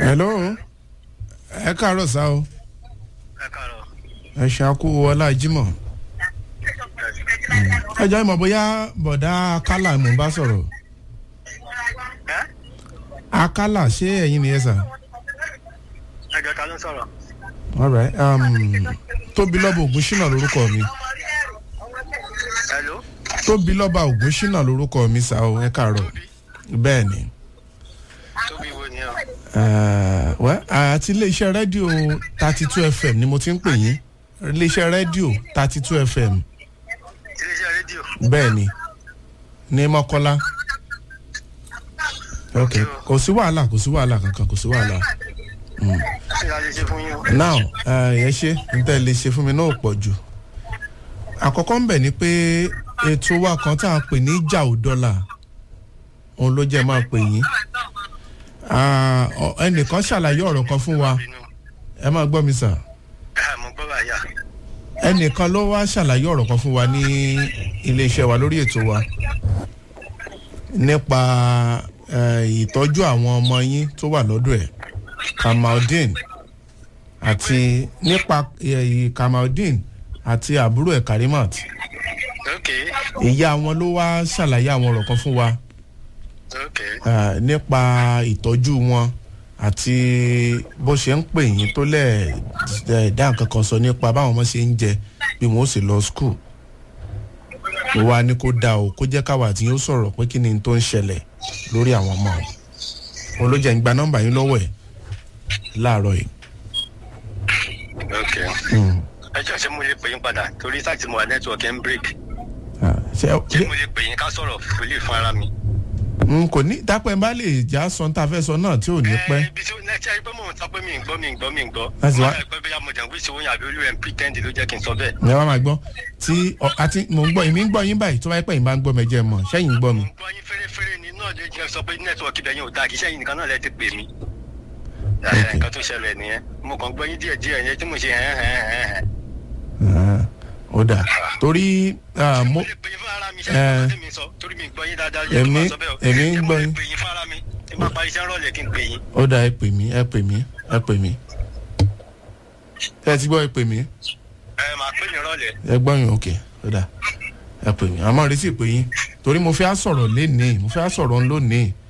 hello ẹ káàárọ̀ sá o ẹ káàárọ̀. ẹ ṣàkó ọlá jímọ̀ ẹ jẹ́ ìmọ̀ bóyá bọ̀dá akálà mò ń bá sọ̀rọ̀ ẹ akálà ṣé ẹ̀yin nìyẹn sà ẹjọ ta ló ń sọ̀rọ̀. alright um, tóbi lọ́ba ògúnṣínà lórúkọ mi hello. tóbi lọ́ba ògúnṣínà lórúkọ mi sá o ẹ káàárọ̀ bẹ́ẹ̀ ni tóbi wo ni ọ. Eh, well, àti iléeṣẹ́ rédíò thirty two fm ni mo ti ń pè yín iléeṣẹ́ rédíò thirty two fm iléeṣẹ́ rédíò. bẹ́ẹ̀ ni ní mọ́kọ́lá ok kò sí wàhálà kò sí wàhálà kankan kò sí wàhálà kí ni a lè ṣe fún yín o. now ẹ ṣe n tẹ́ lè ṣe fún mi náà pọ̀ jù àkọ́kọ́ ń bẹ̀ ni pé ètò wa kan tá a pè ní ìjà ò dọ́là òun ló jẹ́ máa pè yín Ah, ọ- ẹnìkan ṣàlàyé ọ̀rọ̀ kan fún wa Bínú. ẹ máa gbọ́ mi sà ẹ mo gbọ́ báyà. ẹnìkan ló wá ṣàlàyé ọ̀rọ̀ kan fún wa ní iléeṣẹ́ wa lórí ètò wa nípa eh, ìtọ́jú àwọn ọmọ yín tó wà lọ́dọ̀ ẹ̀ kamaldeen àti nípa eh, kamaldeen àti àbúrò ẹ̀ karimat ok ìyá wọn ló wá ṣàlàyé àwọn ọ̀rọ̀ kan fún wa ok eh, nípa ìtọ́jú wọn àti bó ṣe ń pè yín tó lẹ̀ eh, dá nǹkan kan sọ nípa báwọn ọmọ ṣe ń jẹ bí wọn ó sì lọ skul ó wá ní kó dá o kó jẹ́ káwa tí yóò sọ̀rọ̀ pé kí ni tó ń ṣẹlẹ̀ lórí àwọn ọmọ o olójà ń gba nọ́mbà yín lọ́wọ́ ẹ̀ láàárọ̀ yìí. ok. ẹjọ́ ṣé mo lè pè yín padà torí sáà tí mo wà nẹ́tíwọ̀kì ń break. Ah, ṣé ṣé mo lè pè yín ká sọ̀rọ̀ fúlì fún ara mi. n kò ní dápẹ́ bá lè já sọ tá a fẹ́ sọ náà tí ò ní pẹ́. ẹ ibi tí nẹ́tí ayé pé mò ń sọ pé mi ń gbọ́ mi ń gbọ́ mi ń gbọ́. Láti wá- wọ́n fẹ́ pé bóyá mo jẹ̀ ń wíṣọ oyin àbí olú ẹ̀ ń pretend ló jẹ́ kí n sọ bẹ́ẹ̀. ẹ wá máa gbọ́ tí ọ- àti mò ń gbọ́ èmi ń gbọ́ yín báyìí tó bá yẹ pé yín bá ń gbọ́ mẹ́jẹ mọ̀ sẹ́yìn ń gbọ́ mi. mo ń gbọ́ yín fẹ́rẹ́fẹ́rẹ́ ni náà ló jẹ́ sọ pé nẹ́tíwọ̀kì bẹ̀yìn ò dáa kì í sẹ́yìn nìkan náà lẹ ti pè mí. Ẹ, Ok. nǹkan tó ṣẹlẹ̀ nìyẹn mo kàn gbọ́ yín díẹ̀ díẹ̀ yẹn tí mo ṣe hẹ́n hẹ́n hẹ́n hẹ́n. Ah, ó dà torí ah, mo mo lè pè yín fún ara mi ṣe Eh. é mi sọ torí mi gbọ́ yín dáadáa yẹ kí n Èmi- máa sọ bẹ́ẹ̀ o. èmi ń Ṣé mo gbọ́ lè yín. pè yín fún ara mi tí n bá parí iṣẹ́ rọ̀lẹ́ kí n pè yín. ó dà ẹ pè mí ẹ pè mí ẹ pè mí ẹ ti gbọ́ ẹ pè mí ẹ máa pè yín rọ̀lẹ́. ẹ gbọ́ yín òkè ó dà ẹ pè mí àmọ́ retí pé yín torí mo fẹ́ á sọ̀rọ̀ lénìí mo fẹ́ á sọ̀rọ̀ lónìí